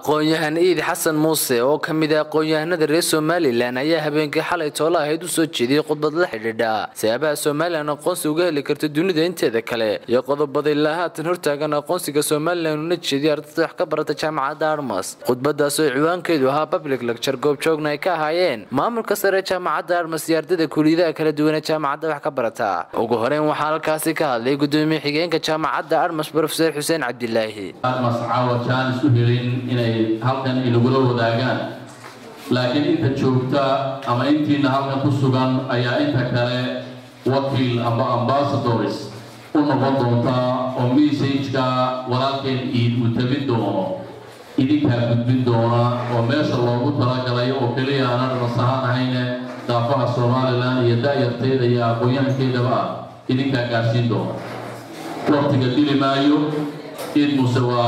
aqoon-yahan iidi xasan muuse oo ka mid ah aqoon-yahanada reer somalilan ayaa habeenkii xalay toole ahayd u soo jeediyey khudbad la xidhiidha siyaabaha somalilan aqoonsi uga heli karta dunida inteeda kale iyo qodobada ilaa haatan hortaagan aqoonsiga somalilan una jeediya ardayda wax ka barata jaamacadda armas khudbadaas oo ciwaankeedu ahaa public lecture goobjoogna ay ka ahaayeen maamulka sare jaamacadda armas iyo ardayda kuuliyadaha kala duwan ee jaamacadda wax ka barata ugu horeyn waxaa halkaasi ka hadlay gudoomiye xigeenka jaamacadda armas profeser xuseen cabdilaahi armas caawa jaan isu helin inay halkan inagula wadaagaan laakiin inta joogta ama intiina halkan ku sugan ayaa inta kale wakiil amba ambasadors u noqon doonta oo messageka walaalkeen iid uu tabin doono idinkaa gudbin doona oo meesha loogu talagalay oo keliya aanan armas ahaan ahayne daafaha somalilan iyo daayarteeda iyo aqoon-yahankeedaba ah idinkaa gaarsiin doona waqtiga dili maayo iid muuse waa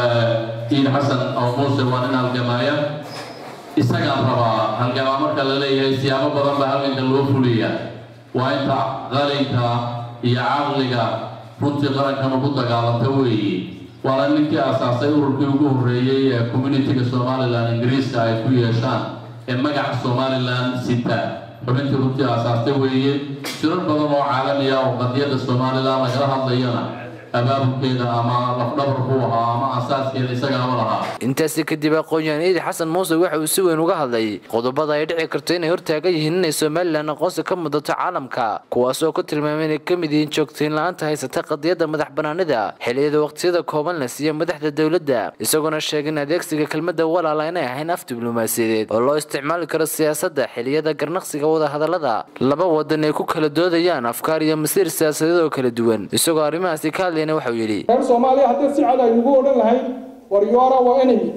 iid xasan oo muuse waa nin halgamaaya isagaan rabaa halgamaa marka la leeyahay siyaabo badan baa halganka loo fuliya waa inta qalinka iyo caqliga runtii qarankanu ku dagaalanta weeye waana ninkii asaasay ururkii ugu horreeyey ee communitiga somalilan ingiriiska ay ku yeeshaan ee magaca somalilan sita xubintii runtii aasaastay weeye jirar badan oo caalamiya oo qadiyadda somalilan lagala hadlayana abaabulkeeda ama lafdhabar ku ahaa ama asaaskeeda isagaaba lahaa intaasi kadib aqoon-yahan iidi xasan muuse waxa uu si weyn uga hadlay qodobada ay dhici karto inay hortaagan yihiin inay somalilan aqoonsi ka mudato caalamka kuwaas oo ku tilmaamay inay ka mid yihiin joogtayn la-aanta haysata qadiyadda madax banaanida xiliyada waqtiyada kooban la siiya madaxda dowladda isagoona sheegay in adeegsiga kelmadda walaala inay ahayn af diblomaasiyadeed oo loo isticmaali karo siyaasadda xiliyada garnaqsiga wadahadalada laba wadan ay ku kala doodayaan afkaar iyo masiir siyaasadeed oo kala duwan isagoo arrimahaasi ka hadlayna waxau yidhi reer soomaaliya haddii si cad aynugu odhan lahayn war yoara waa enemy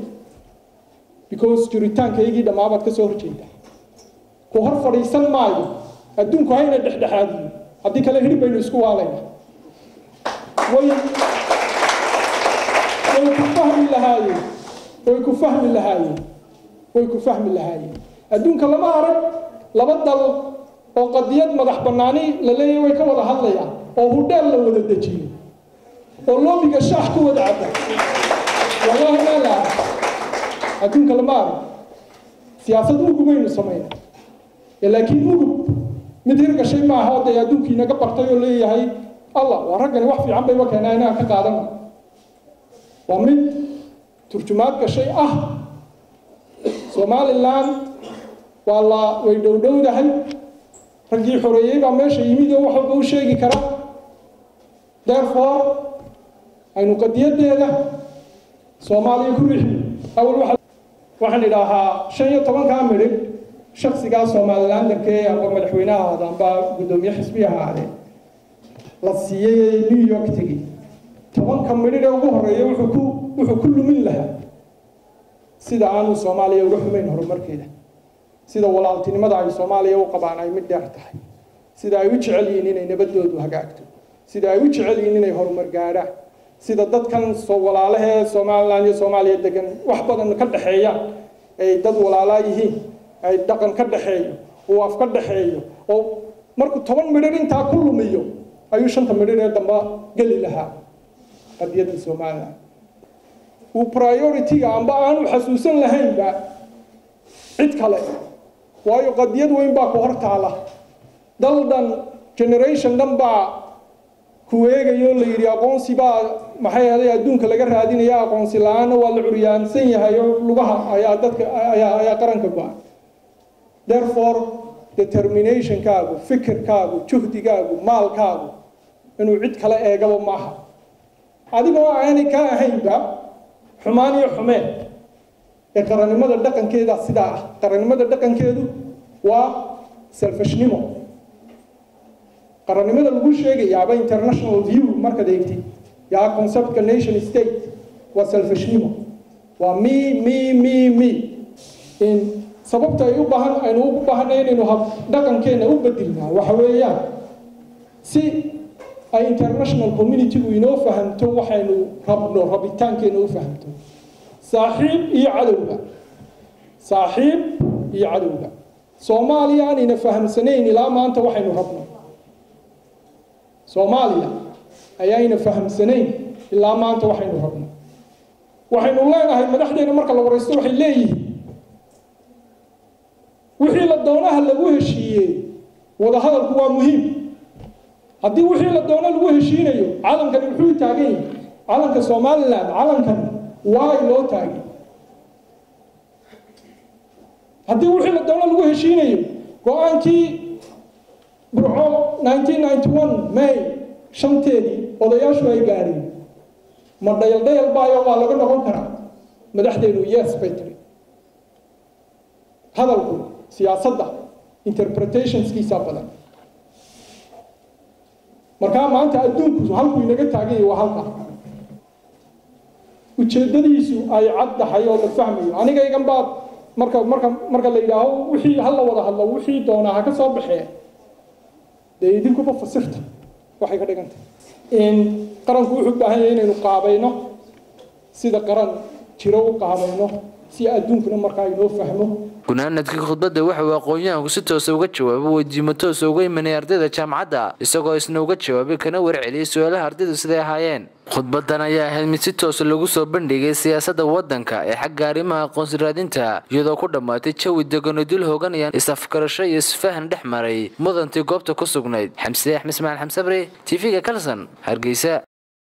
because jiritaankaygii dhammaabaad ka soo horjeeda ku hor fadhiisan maayo adduunku hayna dhexdhexaadiyo haddii kale hidhib baynu isku waalayna way way ku fahmi lahaayeen way ku fahmi lahaayeen way ku fahmi lahaayeen adduunka lama arag laba dal oo qadiyad madax bannaani la leeyahay way ka wada hadlayaan oo hudheel la wada dejiyo oo loobiga shaax ku wada cabba wallaahi maa la arag adduunka lama arag siyaasad ugub baynu samayna laakiin ugub mid hirgashay maaha oo dee adduunkii naga bartay oo leeyahay allah waa raggani wax fiican bayba keenaa inaan ka qaadana waa mid turjumaad gashay ah somalilan waa la way dhowdhowdahay raggii xoreeyey baa meesha yimid oo wax walba u sheegi kara therefore aynu qadiyadeeda soomaaliya ku rixi awal waxaan idhaahaa shan iyo tobankaa midhib shaksigaa somalilandarkee amba madaxweynaha ahaada amba guddoomiye xisbi ahaade la siiyey new york tegi tobanka midhidh ee ugu horeeya wuxuu ku wuxuu ku lumin lahaa sida aanu soomaaliya uga xumayn horumarkeeda sida walaaltinimada ay soomaaliya u qabaan ay mid dheer tahay sida ay u jecel yihiin inay nabadoodu hagaagto sida ay u jecel yihiin inay horumar gaadhaan sida dadkan soo walaalahee somalilan iyo soomaaliya degan wax badan ka dhexeeyaan ay dad walaalaa yihiin ay dhaqan ka dhexeeyo uu af ka dhexeeyo oo markuu toban midhir intaa ku lumiyo ayuu shanta midhir ee damba geli lahaa qadiyadda somalilan uu priority-ga amba aanu xasuusan lahaynba cid kale waayo qadiyad weyn baa ku hor taala dal dhan generation dhan baa ku eegayo la yidhi aqoonsi baa maxay ahaday adduunka laga raadinaya aqoonsi la-aanna waa la curyaansan yahay oo lugaha ayaa dadka ayaa ayaa qaranka go-an therefore determinationkaagu fikirkaagu juhdigaagu maalkaagu inuu cid kale eegaba maaha adigoo aanay ka ahaynba xumaan iyo xumeen ee qarannimada dhaqankeeda sidaa ah qarannimada dhaqankeedu waa selfishnimo qarannimada lagu sheegayaaba international view markaad eegtid yaa conceptka nation state waa selfishnimo waa me me me me in sababta ay u baahan aynu ugu baahanay inaynu hab dhaqankeena u bedilnaa waxa weeyaan si ay international communitygu inoo fahamto waxaynu rabno rabitaankeena u fahamto saaxiib iyo cadowga saaxiib iyo cadowga soomaaliya aanayna fahamsanayn ilaa maanta waxaynu rabno soomaaliya ayaayna fahamsanayn ilaa maanta waxaynu rabno waxaynu leenahay madaxdeena marka la waraysto waxay leeyihiin wixii la doonaha lagu heshiiyey wadahadalku waa muhiim haddii wixii la doono lagu heshiinayo calankani muxuu taagan yahay calanka somalilan calankan waay loo taagay haddii wixii la doono lagu heshiinayo go-aankii burco 1991 may shanteedii odayaashu ay gaadheen ma dhayal dhayal baayo waa laga noqon karaa madaxdeenu yes bay tiri hadalku siyaasadda interpretationskiisa badan markaa maanta adduunku halkuu inaga taagan yahay waa halka ujeeddadiisu ay cad tahay oo la fahmayo aniga igan baad marka marka marka la yidhaaho wixii ha la wada hadlo wixii doonaa ha ka soo baxee dee idinkuba fasirta waxay ka dhigantay in qaranku wuxuu u baahan yahay inaynu qaabayno sida qaran jiro u qaabayno si adduunkuna markaa inoo fahmo gunaanadkii khudbadda waxa uu aqoon-yahanku si toosa uga jawaabay weydiimo toosa uga imanay ardayda jaamacadda isagoo isna uga jawaabay kana warceliyey su-aalaha ardaydu siday ahaayeen khudbadan ayaa ahayd mid si toosa lagu soo bandhigay siyaasadda waddanka ee xagga arrimaha aqoonsi raadinta iyadoo ku dhammaatay jawi degan oo dul hooganayaan is-afgarasho iyo isfahan dhex maray mudantii goobta ku sugnayd xamside axmed ismaciil xamsabre t v-ga kalson hargeysa